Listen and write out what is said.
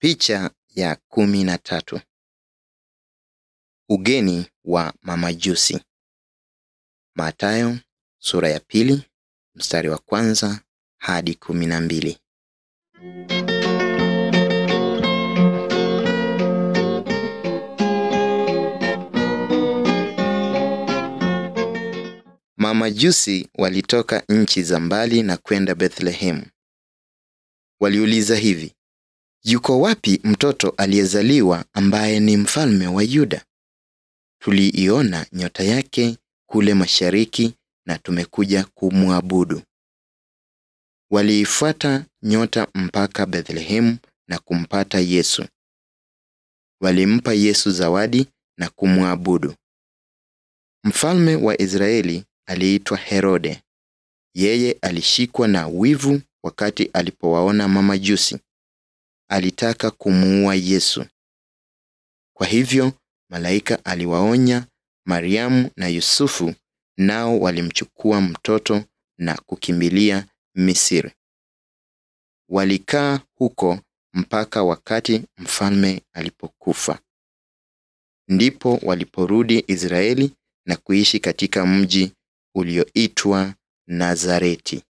Picha ya kumi na tatu. Ugeni wa mamajusi. Mathayo sura ya pili mstari wa kwanza hadi kumi na mbili. Mamajusi walitoka nchi za mbali na kwenda Bethlehemu. Waliuliza hivi: Yuko wapi mtoto aliyezaliwa ambaye ni mfalme wa Yuda? Tuliiona nyota yake kule mashariki na tumekuja kumwabudu. Waliifuata nyota mpaka Bethlehemu na kumpata Yesu. Walimpa Yesu zawadi na kumwabudu. Mfalme wa Israeli aliitwa Herode. Yeye alishikwa na wivu wakati alipowaona mamajusi. Alitaka kumuua Yesu. Kwa hivyo malaika aliwaonya Mariamu na Yusufu, nao walimchukua mtoto na kukimbilia Misri. Walikaa huko mpaka wakati mfalme alipokufa. Ndipo waliporudi Israeli na kuishi katika mji ulioitwa Nazareti.